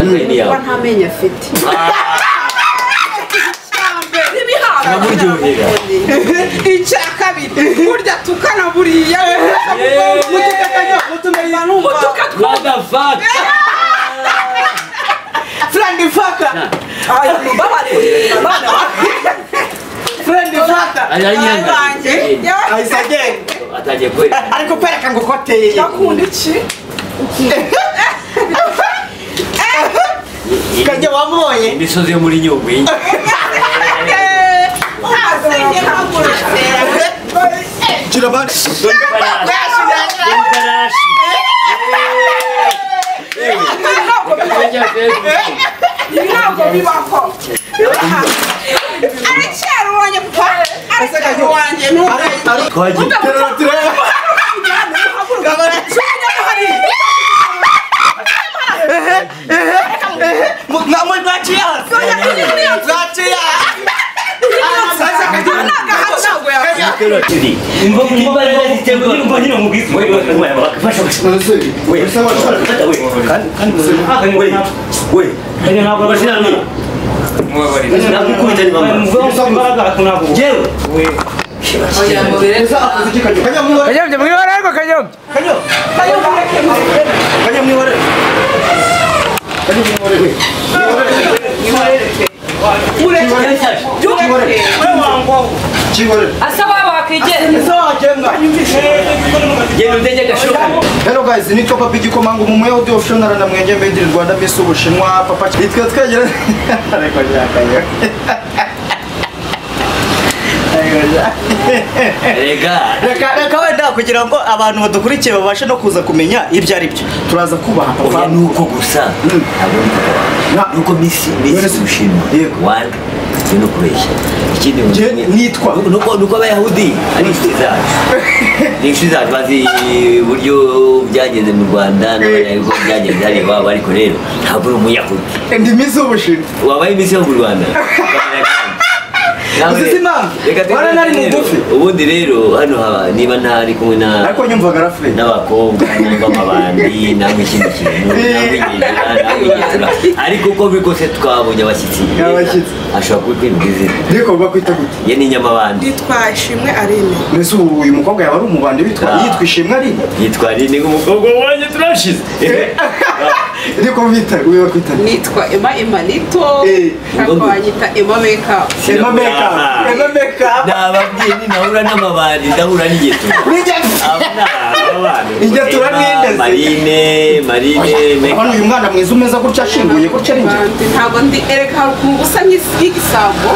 iriya kuba nta menyo afite turamuryuhira icya kabiri burya tukana buriya mutukakanya mutumenye numva madafaka furendi faka furendi faka Ari- ari nyirangabo. ahise agenda atangiye kwerekana ariko kwereka ngo koteye kajya wamubonye imisozi yo muri nyungwe Ibarashi. Yewe. Akajya Facebook. Twagiye. Tero turi. Umva mu mbaraga ziterwa n'umva nyine mu bwiza. Wewe wewe wakafasha gusa. Wewe. Fata wewe. Kandi kandi haka ni wewe. Wewe. Kandi ntabwo bashira nuna. Mwabarira. Nakukunda ni mama. Jewe. Kanyobye mwibara ariko kanyobye. Jewe mdenge gashoka. Hello guys, ni Papa Big Komanga mu muyahudi official na mwenye mbendi Rwanda Miss Ubushinwa Papa Kitwa twagera ariko yakaye. Rega. Reka reka wenda kugira ngo abantu badukurikiye babashe no kuza kumenya ibyo ari byo. Turaza kubaha Oya papa. nuko gusa. Na- Nuko misi misi mushima. Yego. Wanda. Bino kubeshya. Ikindi ngo- Je nitwa Nuko- nuko nuko abayahudi ari inshuti zacu ni inshuti zacu bazi uburyo byagenze mu rwanda n'abanyarwanda uko byagenze hariya iwabo ariko rero ntabwo uri umuyahudi ndi Miss Ubushinwa. wabaye iminsi yo mu rwanda Ukamenya kandi. Nawe- Uzi se impamvu? Reka tugende Waranari rero. mugufi. ubundi rero hano haba- niba ntari kumwe na Ariko nyumvaga rafre. n'abakobwa n'ubwo amabandi namwe ikindi kintu namwe inyina namwe igitura ariko uko biri kose twabonye abashyitsi Abashyitsi. ashobora kuba kwimba izina Ndiko bakwita gute? ye ni nyamabandi twashimwe arene Mbese ubu uyu mukobwa yaba ari umubandi witwa Ah. yitwa Ishimwe ari? yitwa rini nk'umukobwa wanjye turashize Ndiko bita uyu bakwita. nitwa ema emanito Eh, ngombwa. akanyita ema makeup Emma Makeup. Emma Makeup. n'ababyeyi ndahura n'amabandi ndahura n'igitura Nijya Aba ni ababana. Igitura Emma, n'indezi. marine marine Hano Meka. uyu mwana mwiza umeze gutya ashinguye gutya ari njye. Bandi, ntabwo ndi ereka hari ukuntu gusa nk'is- nk'igisambo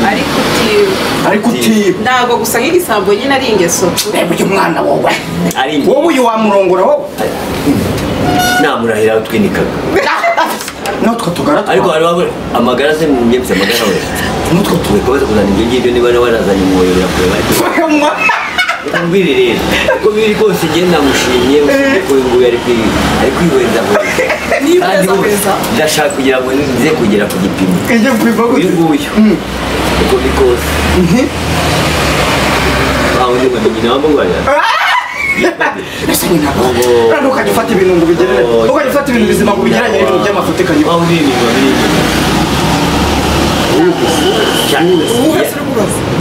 ariko uti- Ariko utiba. ntabwo gusa nk'igisambo nyine ari ingeso Reba uyu mwana wowe. ari njye Wowe uyu wamurongora wowe. namurahira twinikaga Natwe tugaratwa. ariko hari ababona amagara se njye mfite amagara we Natwe tuwe kubaza kuzana ibyo ngibyo niba warazanye umwoyo birakureba ariko tugakamwa. umbwire rero uko biri rwose njye ndamushimye usibye ko uyu nguyu ari kwi- ari kwihweza kandi ubu ndashaka kugira ngo nze kugera ku gipimo Ijye kwiba uyu gute. nguyu uko biri kose nta wundi ngo nyina wamubara Ese nyina. Oh. Kandi ukajya ufata ibintu ngo bigerere. Oh. Ukajya ufata ibintu bizima ngo bigereranye n'ibintu by'amafuti kanyo. waba uri inyuma biri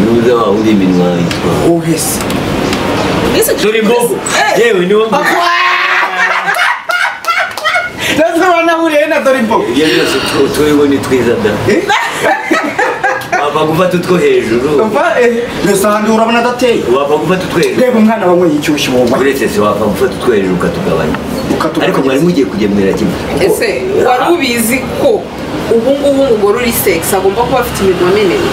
nuza waba uri iminwa yitwa Uhese. turi mbogo yewe niwo mbogo Natwe wanahuriye na Dorimbo. ibyo byose tu- turiho ni twiza da Eh? wapfa gufata utwo hejuru Umva eh mbese ahandi urabona adateye. wapfa gufata utwo hejuru Reba umwana wanyweye inshyushyu wowe. uretse se wapfa gufata utwo hejuru ukatugabanya Ukatugabanya. ariko mwari mugiye kugemurira kimwe ese wari ubizi ko ubu ngubu umugore uri sex agomba kuba afite iminwa minini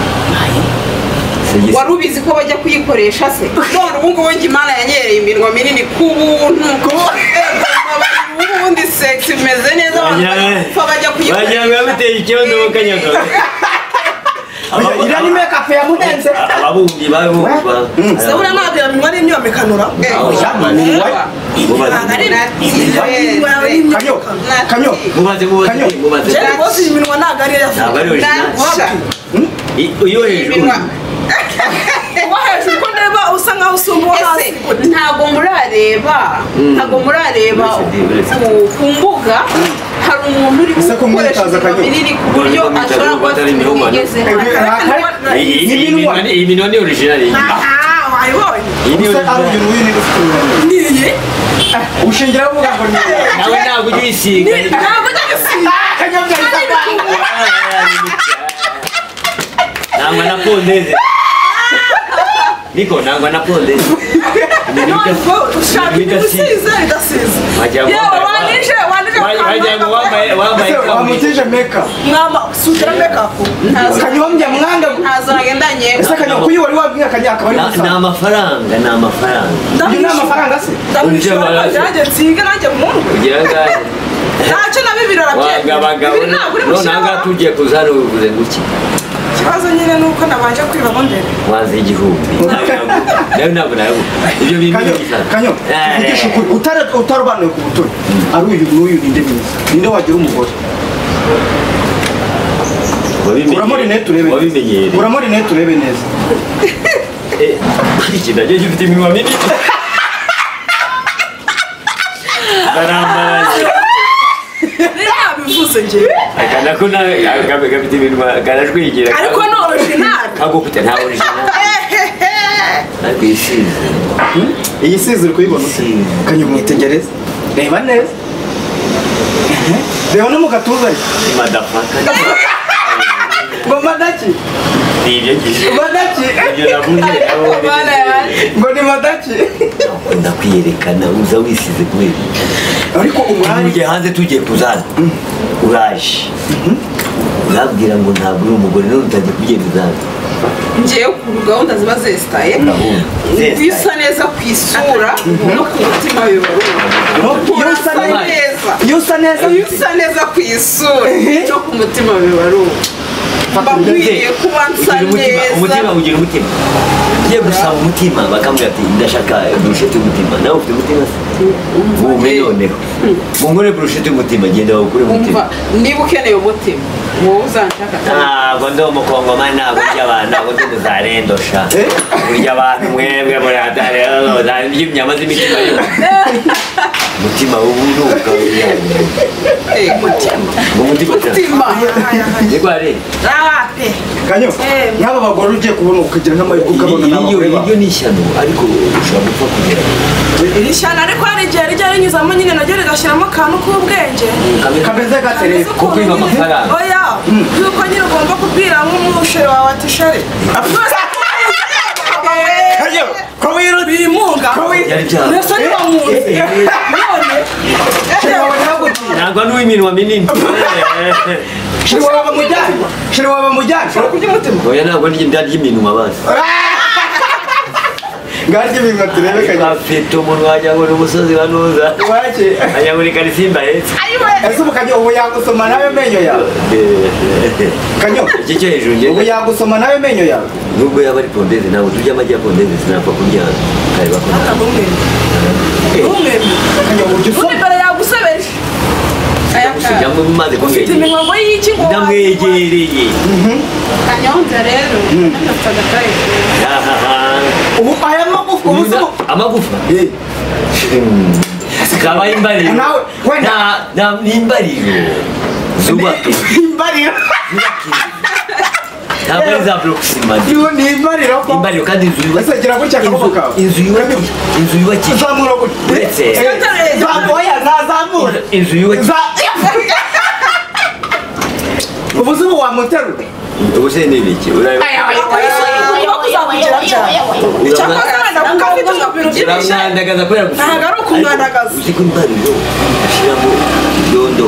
Singize- wari ubizi ko bajya kuyikoresha se none ubu ngubu njye imana yanyereye iminwa minini ku buntu ubundi sex imeze neza abantu Wagira- barapfa bajya wagira ngo kuyikoresha yamuteye ikibazo mu kanyagaga Aba- Iriya ni make up yamurenze. ababumbyi babumva Se buriya ntabwo iyo minwa ari imyomekano Eh, Aho yamaniwe. Nati- Kanyo. Kanyo. mubaze mubaze Kanyo. mubaze Jerry Boss iyi minwa ntabwo ariyo ntabwo yafunze ari original I- uyo hejuru Iminwa. kuba hejuru ko ndeba usa nkaho usumba uwo hasi Ese ntabwo murareba ntabwo murareba Uretse di- uretse di. ku- ku mbuga hari umuntu urimo Ese ko gukoresha mwitaza ibintu akanyuma? binini ku buryo Dore ko ashobora kuba mwitaza afite imihogo. ubwigeze Iyi iyi minwa iyi minwa ni original iyi aha wayibonye Iyi ni Gusa original ari uyu n'uyu ni ufite ubumenyi. niye Ushingiraho uvuga ngo ni wowe. nawe ntabwo ujya uyisiga ntabwo ndagusiga Akanyombya ahita apanga. nangwa na pondeze niko nangwa na pondeze ntabwo ushaka ibisize bidasize yewe wandije wandije wagira ngo wambaye wambaye Ese kaburi wamutije make-up. mwamba sugira mekapu Kanyombya mwanga. ntazagedanye Ese kanyombya kuyi wari wabwiye akanyombya akaba ari ni gusa. amafaranga ni amafaranga Uyu ni amafaranga se? ndamwishyura byanjye nsinge nanjye mundwe ugira ngahe ntacyo na bibiri wagabagabo arabyemeye ntabwo uri none aha ngaha mushyiraho tugiye kuza rubuze guki ikibazo nyine ni uko nabanje kwibamo mbere wazi igihumbi nawe ntabwo nawe ibyo bintu Kanyo, kanyo, mvugisha ukuri, utari- utarobanuye ku butoni ari uyu n'uyu ninde mwiza ninde wagira umugore uramo rinete urebe wabimenyereye neza uramo rinete urebe neza iki nacyo gifite iminwa minini barambaye rero nabivuze njye akana ko nawe gafite iminwa karajwigira ariko ni orijinali kagufite nta orijinali ariko isize iyi size uri kuyibona ute Isize. kanyo mwitegereze reba neza reba no mu gatuza ye ni madafaka ngo madaki ni ibyo gihe madaki ibyo navuze aho Bana yanjye. ngo ni madaki ukunda kwiyerekana uza wisize kubera iki? ariko umwari tugiye hanze tugiye kuzana uraje urabwira ngo ntabwo uri umugore none utagiye kubyemeza ngewe ku gahunda ziba zesitaye bisa neza ku isura no ku mutima bibarura no, iyo urasa usa neza neza iyo usa neza iyo usa neza ku isura no ku mutima bibarura mba nkwiriye kuba nsa neza umutima ugira umutima ugiye gusaba umutima bakamubwira ati ndashaka burusheti y'umutima nawe ufite umutima se bumve noneho bungure burusheti y'umutima genda bawukure umutima umva niba ukeneye umutima wowe uzanshaka cyane ntabwo ndi umukongomani ntabwo urya abantu ntabwo ndi muzarendosha urya abantu mwebwe muradareyo inyama z'imitima y'umuntu umutima w'uburuka w'uburuka Eh, mutima umutima cyane mutima niko ari raba pe kanyo Eh. nk'aba bagore ugiye kubona ukagira nk'amahirwe ukabona Iri- n'abagore iri- babo. iryo ni ishyano ariko ushobora gupfa kugera iri shyano ariko hari igihe rijya rinyuzamo nyine naryo rigashyiramo akantu k'ubwenge kameze gatereye Kameze ko ukuntu kwiba nyine- amafaranga. oya yuko nyine ugomba kubwira nk'umusheri wawe ati sheri kanyo ko wirutse bimunga byari byaba mbese ni bamunzi none sheri wawe ntagukiye ntabwo n'uw'iminwa minini shiri wawe bamujyane shiri wawe bamujyane oya ntabwo ni irya ry'iminwa basi ngarye ibintu turebe kanyo afite umunwa wagira ngo ni umusozi wa nuza wake wagira ngo ni karisimba heza ese ubu kanyo ubu yagusoma nawe amenyo yawe kanyo iki cyo hejuru ubu njye yagusoma nawe amenyo yawe nubwo yaba ari pondeze ntabwo turya amagi ya pondeze sinapfa kurya kareba ko nta kanyo uburyo undi usoma mbere yagusebeje aya ujya kanya mu mazi ufite kumwegera imihango y'iki ngo wawe- ndamwegereye kanyonza rero nafite agataye ahaha ubu aya magufa ubu si ubu amagufa Eh, zikaba imbariro Nawe, wenda. Nta- nta- ni imbariro zubaka imbariro ntabwo ari za burokisima iyo ni imbariro ko imbariro kandi inzu ese yubakishije gira gutya akaboko kawe inzu yubakishije inzu yubakishije zamura gutya uretse zamuye nazamura inzu yubakishije za ubu si ubu wamuterura ubuse ni ibiki urabona Icyakora wenda kuko afite umupira ubyibushye uramwandagaza kubera gufunga. Ntabwo ari ukumwandagaza. Ariko uzi ko imbariro ushyiramo ibyondo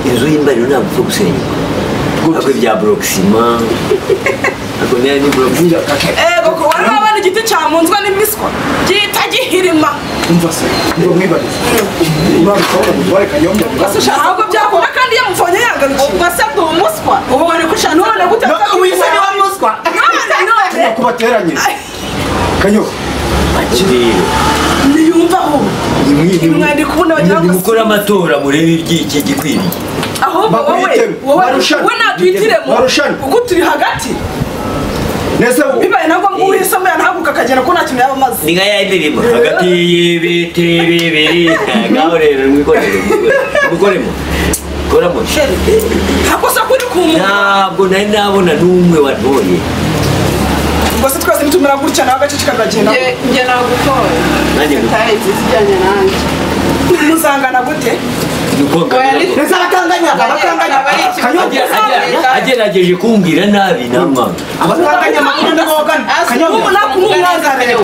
inzu y'imbariro ntabwo upfa gusenyuka ariko ibya burokisima ariko niyo ni burokisima ego ko wari wabona igiti cyamunzwe n'imiswa gihita gihirima umva se ngo mwibarize urabikora umutware kanyombya gusa ushaka ahubwo byakora kandi iyo muvonye yagarukiye ubwo se ndi umuswa ubu bari ko ushaka none gute wisa ni wa muswa None, none. tuba kubateranyiriza kanyo kirere niyumva aho mwandiko ubona wagira ngo nimukore amatora murebe ibyiki gikwiriye ahubwo wowe bakwihitemo. wowe Barushanwe. wowe natwihitiremo Barushanwe. ubwo turi hagati nese ubu bibaye na ngombwa uhisemo yanahaguruka akagenda ko nta kintu yaba amaze ni nka ya ndirimbo hagati y'ibiti bibiri ngaho rero mwikorere mwikoremo urabona ntakosa kuri ku muntu ntabwo nari nabona n'umwe wantoye Ubwo se twese nitumera gutya nawe agace kagagenda. njye njye nagutoye nanjye ngo tayi zijyanye nanjye Muzangana gute? ni uko ngana Oya, Ndetse abakanganya abakanganya Agira- agira- agerageje kumbwira nabi namwanga abakanganya amakuru ndagogana. As- Kanyobwa. ubu nakumubaza rero.